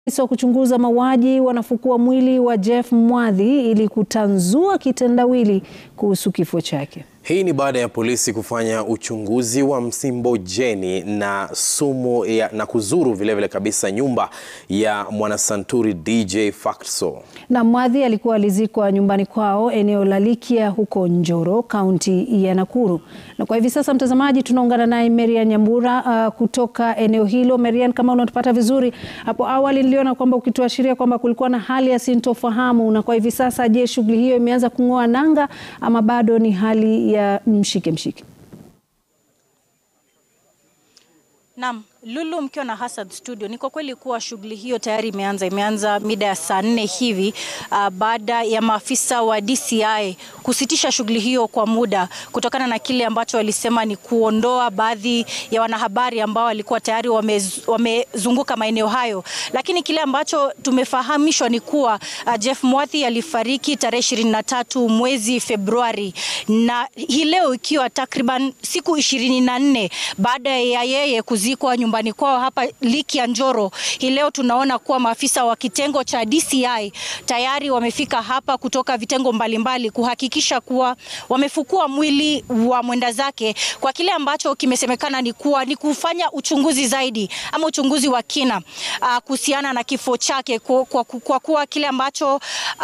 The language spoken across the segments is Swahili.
wa kuchunguza mauaji wanafukua mwili wa Jeff Mwadhi ili kutanzua kitendawili kuhusu kifo chake. Hii ni baada ya polisi kufanya uchunguzi wa msimbojeni na sumu ya, na kuzuru vilevile vile kabisa nyumba ya mwanasanturi DJ Fatso. Na Mwadhi alikuwa alizikwa nyumbani kwao eneo la Likia huko Njoro, kaunti ya Nakuru. Na kwa hivi sasa, mtazamaji, tunaungana naye Marian Nyambura uh, kutoka eneo hilo. Marian, kama unatupata vizuri, hapo awali niliona kwamba ukituashiria kwamba kulikuwa na hali ya sintofahamu, na kwa hivi sasa, je, shughuli hiyo imeanza kung'oa nanga ama bado ni hali ya mshike mshike? Naam, Lulu mkiwa na Hasad Studio, ni kwa kweli kuwa shughuli hiyo tayari imeanza. Imeanza mida ya saa nne hivi uh, baada ya maafisa wa DCI kusitisha shughuli hiyo kwa muda kutokana na kile ambacho walisema ni kuondoa baadhi ya wanahabari ambao walikuwa tayari wamezunguka wame maeneo hayo, lakini kile ambacho tumefahamishwa ni kuwa uh, Jeff Mwadhi alifariki tarehe ishirini na tatu mwezi Februari, na hii leo ikiwa takriban siku ishirini na nne baada ya yeye kuzikwa nyumbani kwao hapa Likia Njoro. Hii leo tunaona kuwa maafisa wa kitengo cha DCI tayari wamefika hapa kutoka vitengo mbalimbali kuhakikisha kuwa wamefukua mwili wa mwenda zake kwa kile ambacho kimesemekana ni kuwa ni kufanya uchunguzi zaidi ama uchunguzi wa kina uh, kuhusiana na kifo chake kwa, kwa, kwa kuwa kile ambacho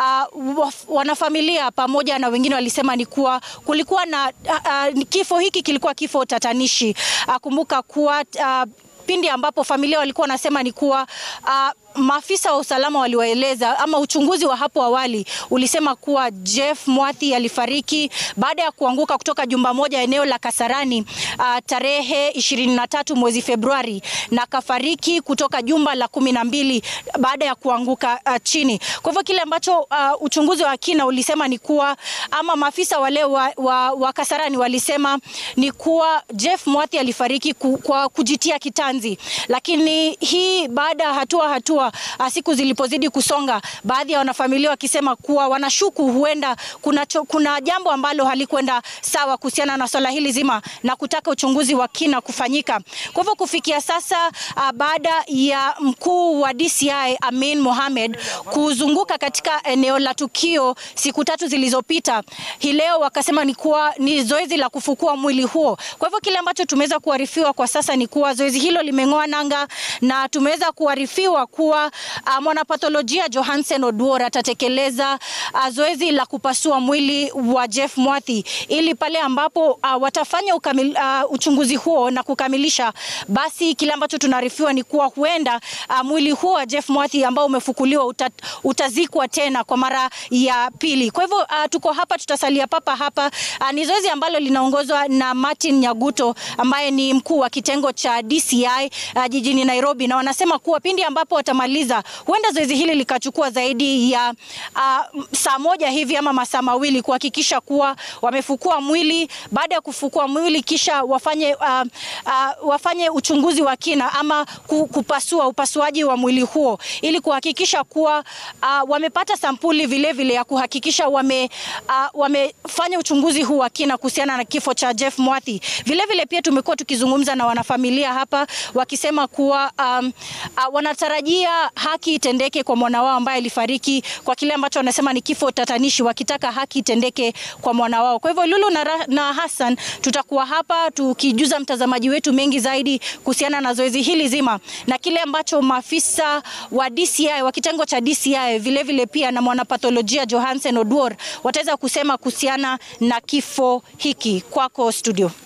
uh, wanafamilia pamoja na wengine walisema ni kuwa kulikuwa na uh, uh, kifo hiki kilikuwa kifo tatanishi. Uh, kumbuka kuwa uh, pindi ambapo familia walikuwa wanasema ni kuwa uh, maafisa wa usalama waliwaeleza ama uchunguzi wa hapo awali ulisema kuwa Jeff Mwadhi alifariki baada ya kuanguka kutoka jumba moja eneo la Kasarani uh, tarehe 23 mwezi Februari na kafariki kutoka jumba la kumi na mbili baada ya kuanguka uh, chini. Kwa hivyo kile ambacho uh, uchunguzi wa kina ulisema ni kuwa ama maafisa wale wa, wa, wa Kasarani walisema ni kuwa Jeff Mwadhi alifariki ku, kwa kujitia kitanzi, lakini hii baada ya hatua hatua siku zilipozidi kusonga, baadhi ya wanafamilia wakisema kuwa wanashuku huenda kuna, cho, kuna jambo ambalo halikwenda sawa kuhusiana na swala hili zima na kutaka uchunguzi wa kina kufanyika. Kwa hivyo kufikia sasa, baada ya mkuu wa DCI Amin Mohamed kuzunguka katika eneo la tukio siku tatu zilizopita, hii leo wakasema ni kuwa ni zoezi la kufukua mwili huo. Kwa hivyo kile ambacho tumeweza kuarifiwa kwa sasa ni kuwa zoezi hilo limeng'oa nanga na tumeweza kuarifiwa kuwa Uh, mwanapatholojia Johansen Oduor atatekeleza uh, zoezi la kupasua mwili wa Jeff Mwadhi ili pale ambapo uh, watafanya ukamil, uh, uchunguzi huo na kukamilisha, basi kile ambacho tunaarifiwa ni kuwa huenda uh, mwili huo wa Jeff Mwadhi ambao umefukuliwa uta, utazikwa tena kwa mara ya pili. Kwa hivyo uh, tuko hapa, tutasalia papa hapa. Uh, ni zoezi ambalo linaongozwa na Martin Nyaguto ambaye ni mkuu wa kitengo cha DCI uh, jijini Nairobi, na wanasema kuwa pindi ambapo watamaliza huenda zoezi hili likachukua zaidi ya uh, saa moja hivi ama masaa mawili kuhakikisha kuwa wamefukua mwili. Baada ya kufukua mwili, kisha wafanye, uh, uh, wafanye uchunguzi wa kina ama kupasua upasuaji wa mwili huo ili kuhakikisha kuwa uh, wamepata sampuli vilevile vile ya kuhakikisha wame, uh, wamefanya uchunguzi huu wa kina kuhusiana na kifo cha Jeff Mwadhi. Vilevile pia tumekuwa tukizungumza na wanafamilia hapa wakisema kuwa um, uh, wanatarajia haki itendeke kwa mwana wao ambaye alifariki kwa kile ambacho wanasema ni kifo tatanishi, wakitaka haki itendeke kwa mwana wao. Kwa hivyo Lulu na, na Hassan tutakuwa hapa tukijuza mtazamaji wetu mengi zaidi kuhusiana na zoezi hili zima na kile ambacho maafisa wa DCI wa kitengo cha DCI vilevile vile pia na mwanapatholojia Johansen Oduor wataweza kusema kuhusiana na kifo hiki. Kwako studio.